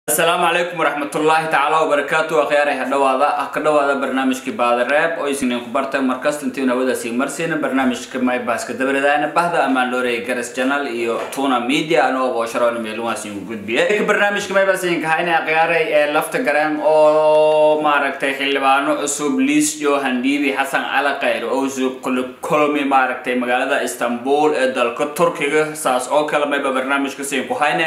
asalaamu calaykum waraxmatullaahi tacaala wabarakaatu akhyaarey hadhawaada ah ka dhawaada barnaamijkii baadareeb oo isniin ku bartay markasta intii hawadaasi marsiina barnaamijka maybaska dabaredaana bahda amaan loorey garas janal iyo tuna media anoo boosharoon meeluwaas igu gudbiye barnaamijka maybasinka hayna akhyaarey ee lafta gareen oo maaragtay xildhibaano cusub liis johan dhiibi xasan cali khayr oo usub kulmi maaragtay magaalada istanbul ee dalka turkiga saas oo kale mayba barnaamijka siin ku hayne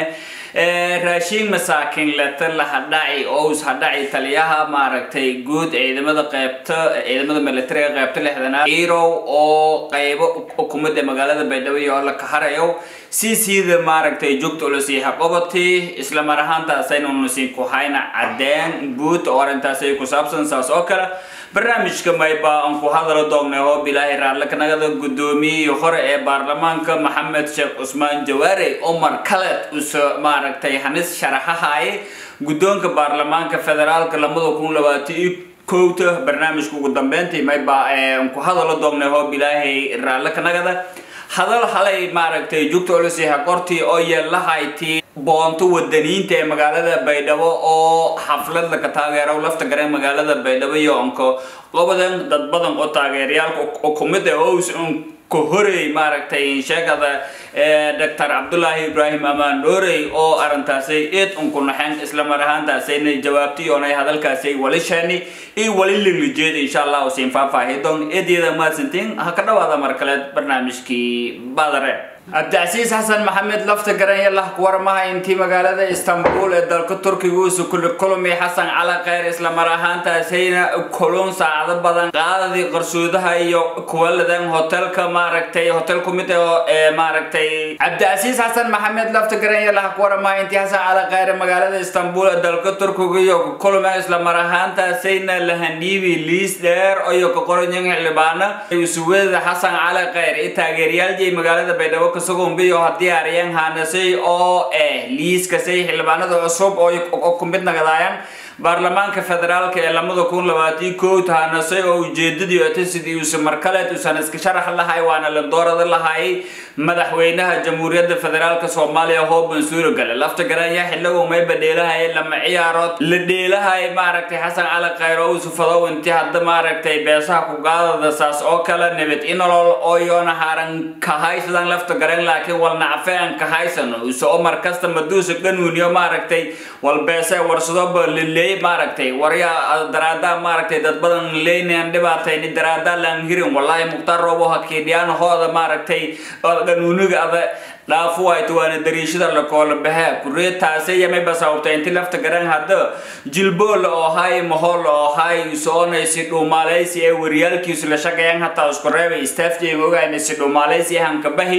raashiin masaakiin leeta la hadhaci ous hadhaci taliyaha maaragtay guud ciidamada qeybta ciidamada militariga qeybta lixdanaad irow oo qeybo ukumada magaalada baydhabo oo la kaharayo si siida maaragtay joogta ulasiiha qobati isla mar ahaantaasaynu siin ku hayna cadeen guud oo arrintaasay ku saabsan saas oo kale barnaamijka mayba aan ku hadalo doognay oo bilaahi raalle kanagada guddoomiyihii hore ee baarlamaanka maxamed sheekh cusmaan jawaare omar khaled usa maaragtay hanis sharaxahaye guddoonka baarlamaanka federaalka lamada kun labaatan iyo kowta barnaamijka ugu dambeyntii mayba aan ku hadalo doognay oo bilaahi raalle kanagada hadal halay maaragtay jugta olosiha qortii oo yeelahayti boonto wadaniinta ee magaalada baydhabo oo xaflad laka taageero lafta gareen magaalada baydhabo iyo onko qobadan dad badan oo taageerayaalka kumid ah ows ka horey maaragtay sheegada doctor cabdullaahi ibraahim amaan dhoorey oo arrintaasay eed unku naxeen isla mar ahaantaasayna jawaabtay oonay hadalkaasay wali sheeni iyo wali liglijeed insha allah usiin faahfaahi doon eedyada mahadsantiin ha ka dhawaada mar kale barnaamijkii badare cabdicasiis xasan maxamed lafta garanya lah kuwarmaha intii magaalada istanbul ee dalka turkiga uusa kuli kulmi xasan cali kheyr isla mar ahaantaasayna kulun saacado badan qaadadii qarsoodaha iyo kuwaladan hotelka maaragtay hotel kumid ee maaragtay cabdicasiis xasan maxamed lafta garanya lah kuwarmaha intii xasan cali kheyr magaalada istanbul ee dalka turkiga iyo kulmi isla mar ahaantaasayna lahandhiibi liis dheer iyo ka qoranyin xildhibaana usuwada xasan cali kheyr iyo taageerayaaljay magaalada baydhabo kasagombiyo haddii aryan hanasay oo eh liiskasay xildhibaanada cusub oo ku mid nagadaayaan baarlamaanka federaalka ee lamada kun labaatan kowt hanasay oo ujeedadii ota sidii uusa markaleed uusan iska sharax lahay waana la doorada lahay madaxweynaha jamhuuriyadda federaalka soomaaliya hooban suurogale lafta garanya xilligu mayba dheelahay lama ciyaarood la dheelahay maaragtay xasan cali khayr oo uusa fadow intii hadda maaragtay beesaha ku gaadada saas oo kale nabad inolol oo yoona haran kahaysadan lafta garan laakiin wal nacfe aan kahaysano uusa oo markasta maduusa ganuuniyo maaragtay wal beesa warsadoba lile maaragtay warya daraadaa maaragtay dad badan leynan dhibaatayni daraadaa laan hirin wallahi mukhtaar roobo hakiidhiyaan hooda maaragtay ganuuniga ada dhaafu wayto waana dariishada la koola bahe kuree taase yamayba sababta inti lafta garan hadda jilbool oo hay mahol oo hay soonaysi dhuumaalaysi ee wariyaalkiisu la shaqeeyaan hataa isku reebay staafjayga ogaanaysi dhuumaalaysi hanka bahi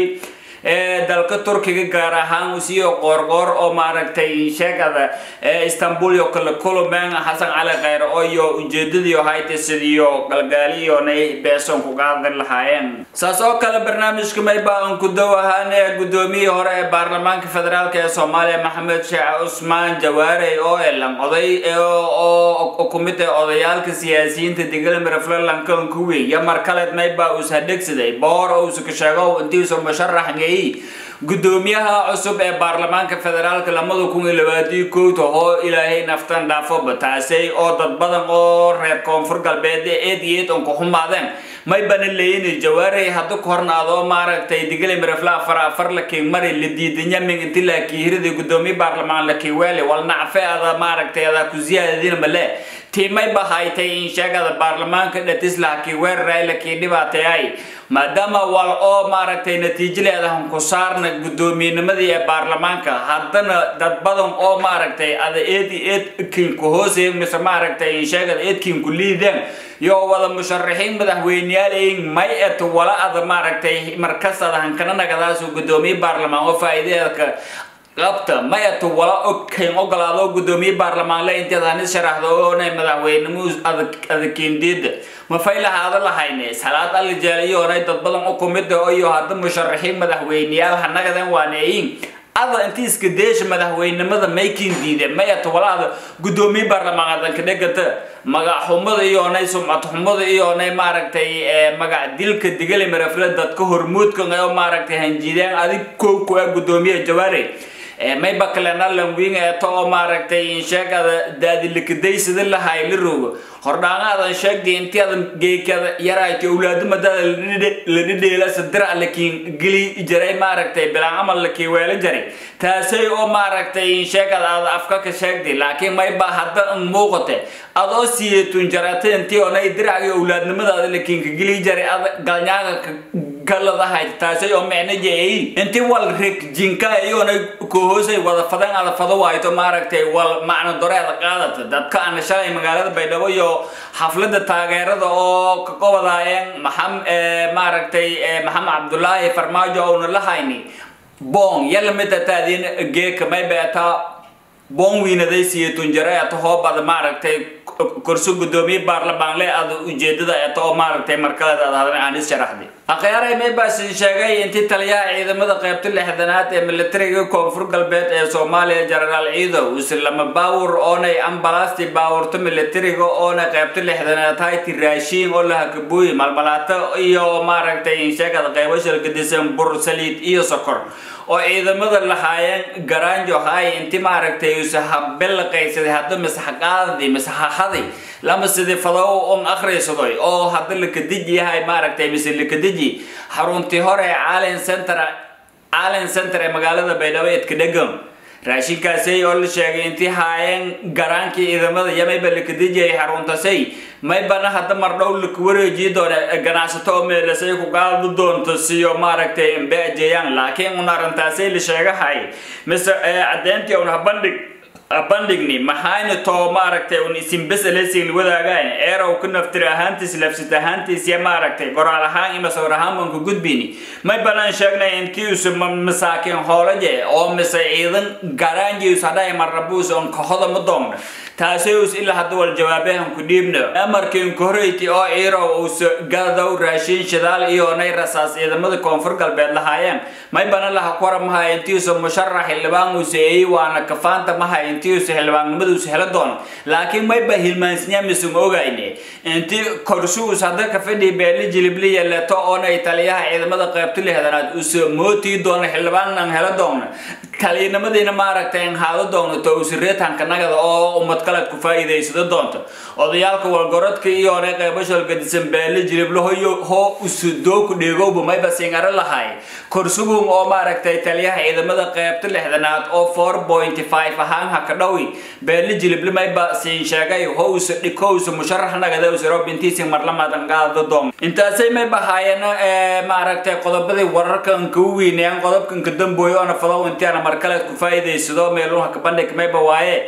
ee dalka turkiga gaar ahaan usiyo qoorqoor oo maaragtay sheegada istanbul iyo kala kulumeen xasan cali kheyr oo iyo ujeedadii hayta sidiyo galgaaliyoonay beeson ku qaadan lahaayeen saas oo kale barnaamijka mayba aan ku dow ahaan ee guddoomiyihii hore ee baarlamaanka federaalka ee soomaaliya maxamed sheekh cusmaan jawaare oo elan oday oo ku mid ah odayaalka siyaasiyiinta degalmir flalankan kuwi iyo mar kaleed mayba uusa dhegsaday boor oo uusa ka sheego intii uusa musharaxngay gudoomiyaha cusub ee baarlamaanka federaalka lamada kun iyo labaatan kowta oo ilaahay naftan dhaafoba taasay oo dad badan oo reer koonfur galbeed eed iyo eed on ku xumaadeen may bana leeyini jawaarey hadda ku horna adoo maaragtay digale mirafla afar afar la kii mari la diidanya min inti la kiirida gudoomiye baarlamaan la kii weele wal nacfe ada maaragtay ada ku ziyaadadina male tiimay bahaytay in sheegada baarlamaanka dhatisla kii weeraray la kii dhibaatayay maadaama wal oo maaragtay natiijaleedahan ku saarna guddoomiyennimadii ee baarlamaanka haddana dad badan oo maaragtay ada eedi eedkinku hoosay mise maaragtay sheegada eedkinku liideen yo wada musharaxiin madaxweyneyaalayin may et wala ada maaragtay markas ada hankana nagadaasu guddoomiye baarlamaan oo faa'iideedka qabta mayatu wala ogkayn ogolaado gudoomiye baarlamaanle intaad hanis sharaxdo oonay madaxweynimo adakendeeda ma fay lahaado lahayne salaad alijeeliyoonay dad badan u kumid iyo hadda musharaxiin madaxweyneyaal hanagadan waaneeyin ada inti iska deesha madaxweynimada maykin diide mayata walaada gudoomiye baarlamaanadanka dhegata magac xumada iyoonay sumcad xumada iyoonay maaragtay magac dilka digale marafla dadka hormuudka oo maaragtay hanjideen adig kow ku ah gudoomiye jawaare mayba kalena langwing eeto oo maaragtay sheegada daadilikaday lahay la roogo hordhaangaadan sheegday intii adan geekada yaraaytay awlaadumadaada la dhidheela sadira lakiin geli jaray maaragtay bilaan amal lakii weela jaray taasay oo maaragtay sheegada aada afka ka sheegday laakiin mayba hadda muuqate adoo siyeetun jaratay intii onay diracga awlaadnimadaada lakiin ka geli jaray ada galnyaaga galadahay taasay oo micno jeeyay intii wal rig jinka iyoona kohoosay wada fadan ada fado waayto maaragtay wal macno doreeda qaadata dadka ana shalay magaalada baydhabo iyo xaflada taageerada oo ka qobadaayeen maxam maaragtay maxamed cabdulaahi farmaajo oona la hayni boong yalla mida taadin geeka may beetaa boong wiinaday siyeetun jara eto hoobada maaragtay korso gudoomiye baarlamaanle aada ujeedada eto oo maaragtay markaleed aad hadan aan is sharaxday akhyaarey maybasin sheegay intii taliyaha ciidamada qaybta lixdanaad ee militariga koonfur galbeed ee soomaaliya jenaraal ciidow islama baawur oonay ambalaasti baawurta militariga oona qaybta lixdanaad hayti raashiin oo la hakabuuyi malmalaato iyo maaragtay sheegada qaybo shalgadisan bur saliid iyo sokor oo ciidamada lahaayeen garaanjo hay inti maaragtay use habelaqaysaday hadda masaxaqaadii masaxaxaday lama sidii fadow on akhrisadoy oo hadda lakadiji yahay maaragtay mise lakadiji xaruntii hore ee calen center calen center ee magaalada baydhabo edkadhegam raashinkaasay oo la sheegay intii haayeen garaankii ciidamada yamayba lakadijiyay xaruntasay maybana hadda mardhow laka wareejiyi doona ganacsato oo meelasay ku qaadi doonto siyo maaragtay imbeajeyaan laakiin un arrintaasay la sheegahay mise caddeyntii un habandhig bandhigni maxayna too maaragtay un isinbeselesiin wadaagaan eerow ku naftir ahaantiis lafsit ahaantiis iyo maaragtay qoraal ahaan ima sawir ahaan baan ku gudbini may banaan sheegnay inkiisu masaakiin hoolaje oo mise ciidan garaanjius hadhay marrabuus on kahoda ma doomna taasayus ilaa hadda wal jawaabahan ku dhiibno amarkiin koreyti oo ciirow us gadow raashiin shidaal iyo nay rasaas ciidamada koonfur galbeed lahaayeen may bana laha kora maha intiisu musharax xildhibaan useeyey waana kafaanta maha intiisu xildhibaannimadiisu helo doono laakiin mayba hilmaansinya misun ogayne inti korshuus hadda ka fadhi beeli jilibliya leto oona taliyaha ciidamada qaybta lixdanaad us mootii doono xildhibaanan helo doono kaliinimadiina maaragtay haado doono to usireetanka nagada oo umad kaleed ku faa'iidaysado doonto odayaalka walgorodka iyo hore qaybashol gadisan beeli jiliblahoyo hoo usudooku dheegowba mayba singaro lahay korsugun oo maaragtay taliyaha ciidamada qaybta lixdanaad oo four point five ahaan haka dhowi beeli jilible mayba siin sheegay ho usa dhiko usa musharax nagada usaro bintiisi marlamadan qaado doon intaasay mayba haayana maaragtay qodobadii wararkan kau weynayaan qodobkan ka dambooyo oona falow intiana markaleed ku faa'iidaysado meeluha ka bandhig mayba waaye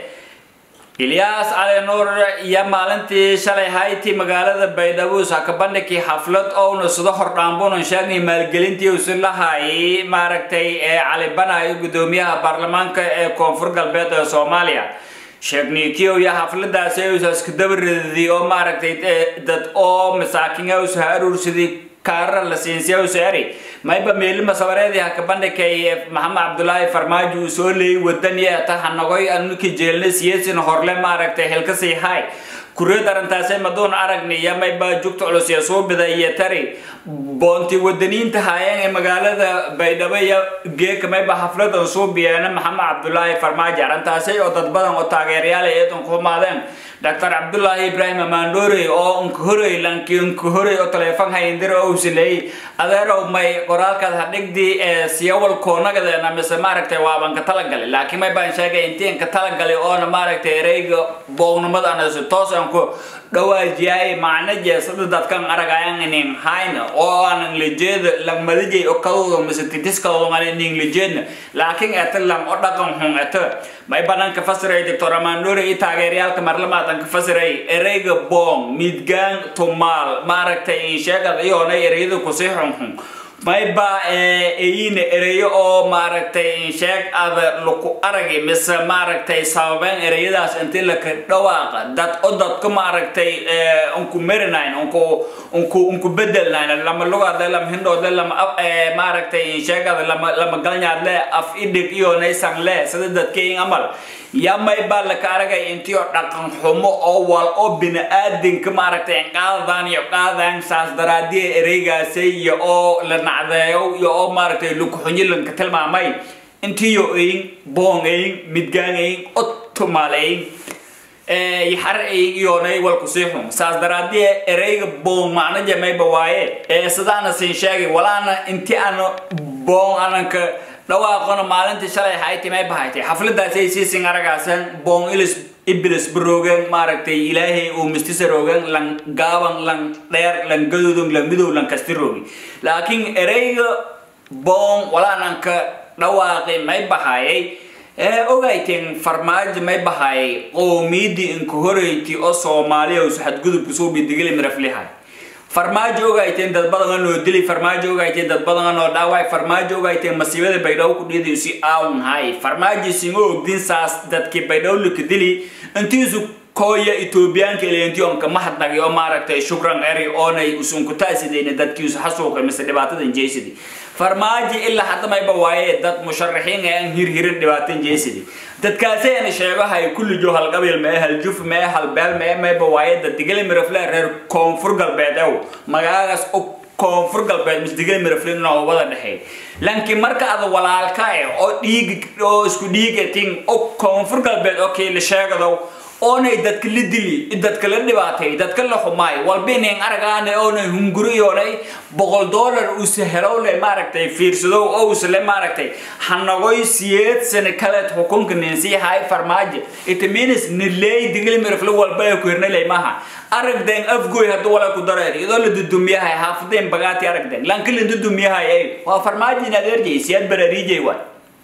ilyaas cali nuur iyo maalintii shalay hayti magaalada baydhabo ka bandhigkii xaflad ouna sida hordhaambunan sheegnay maalgelintii usi lahay maaragtay ee cali banayo gudoomiyaha baarlamaanka ee koonfur galbeed ee soomaaliya sheegnikiyo iyo xafladaasi usaska dabaridii oo maaragtay dad oo masaakiin usa aruursadii kaara la siinsiya usaari mayba meelima sabareedii haka bandhigay maxamed cabdulaahi farmaajo uu soo leeyay wadaniya ta hanagoy anuki jeelna siyasin horle maaragtay helkasii hay kureed arrintaasay maduun aragniya mayba jugta culus iyo suubida iyo tari boonti wadaniinta haayeen ee magaalada baydhabo iyo geeka mayba xafladan suubiyeena maxamed cabdulaahi farmaajo arrintaasay oo dad badan oo taageerayaal eedan ku humaadeen dr cabdulaahi ibraahim amaandhoorey oo nkahorey lanki nkahorey oo taleefon hayndira oo usileeyey adeerow may qoraalkaad hadhigdii ee siyawal koonagadeena mise maaragtay waaban ka talagalay laakiin may baan sheegay intiin ka talagalay oona maaragtay ereyga boognimada anasi toos aan ku dhawaajiyay macna jeesada dadkan aragayan inin hayna oo aan inglejeeda langmadajay oo kadooda mise titiskadooda aan inglejeedna laakiin eta lang oo dhaqan xun eta may banaan ka fasiray doctor amaandhoorey iyo taageerayaalka marlamaadan ka fasiray ereyga boong midgaan tumaal maaragtay sheegad iyoona ereyada kusii xunxun mayba eyina ereyo oo maaragtay sheeg ada laku aragi mise maaragtay sababeen ereyadaas intii laka dhawaaqa dad o dadka maaragtay unku merinayn unku unku unku bedelnayn lama lugaadle lama hindhoodle lama maaragtay sheegada lama lama galnyaadle af idhig iyo naysan le sida dadkayin amal yamay baa laka aragay intii oo dhaqan xumo oo wal oo bini-aadinka maaragtay qaadaan iyo qaadaan saas daraadiya ereygaasay iyo oo la nacdeeyo iyo oo maaragtay lukuxunyi lanka tilmaamay intiyo ayin boong ayin midgaan ayin otumaal ayin yaxar ayin iyoonay walku sii xun saas daraadii ereyga boong macno jamayba waaye ee sidaana siin sheegay walaana inti ana boong ananka dhawaaqona maalintii shalay hayti may bahaytay xafladaasay siisin aragaasan boong ilis ibilis baroogan maaragtay ilaahay uu mistisa roogan lan gaaban lan dheer lan gadudun lan midow lan kasti roogi laakiin ereyga boong walaananka dhawaaqi may bahayay ee ogayteen farmaajo may bahayay qoomiyadii inka horeyti oo soomaaliya us xadgudubka soo bidigili miraflihay farmaajo ogayteen dad badan oo dili farmaajo ogayteen dad badan oo dhaaway farmaajo ogayteen masiibada baydhabo ku dhiiday si aawn hay farmaajo singo ogdin saas dadkii baydhabo lika dili intiisu kooya etoobiyaanka ileentii on kama hadnagay oo maaragtay shukran eri oonay usunku taasidayna dadkiisu xasuuqay mise dhibaatadan jeysidi farmaajo ilaa hadda mayba waaye dad musharaxiin ee aan hirhirin dhibaatan jeysidi dadkaasayna sheegahay kullijo halqabiil mee haljuf mee halbeel mee mayba waaye dad digale mirafle reer koonfur galbeed ew magaagaas u koonfur galbeed mis digale mirafle inoo wada dhexeey laakiin marka ada walaalka eh oo dhiig oo isku dhiigatin oo koonfur galbeed oo kii la sheegado oonay dadka la dili dadka la dhibaatay dadka la xumaay walbinayn aragaane oonay hunguriyoonay boqol dollar uuse helowle maaragtay fiirsado oo usle maaragtay hanagoy siyeed sane kaleed xukunka ninsii hay farmaajo itaminis nileey digli mirafle walba ay ku hirnalay maaha aragden afgoy hadduu wala ku dareer idoo la dudumiyahay haafadeen bagaati aragden lanka la dudumiyahay ay waa farmaajo inaad erjay siyaad barariijay waay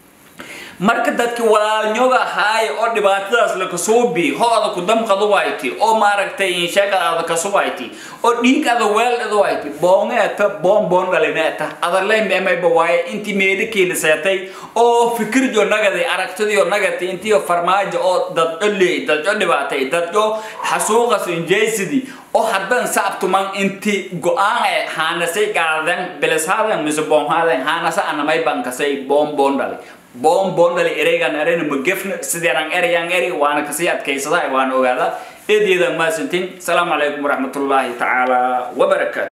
marka dadki walaalnyoga haay oo dhibaatadaas lakasuubi ho-da ku damqadu wayti oo maaragtay insheegadaada kasuwayti oo dhiig ada weel ada wayti boongeeta boon boon dhalineeta adalay meemayba waaye intii meedhakeena seetay oo fikirjo nagaday aragtidiyo nagatay intiyo farmaajo oo dadco leey dadco dhibaatay dadco xasuuqas injeysidi oo haddan saabtuman inti go-aan ee haanasay gaadan bilishadan mise boonhadan haanasa anamay bankasay boon boon dhali boon boon dhali ereygan ereyna magefna sideeran ereyaan eri waana kasii adkaysada waana ogaada eedeedan maasantin asalaamu calaykum waraxmatullaahi tacaala wabarakaatu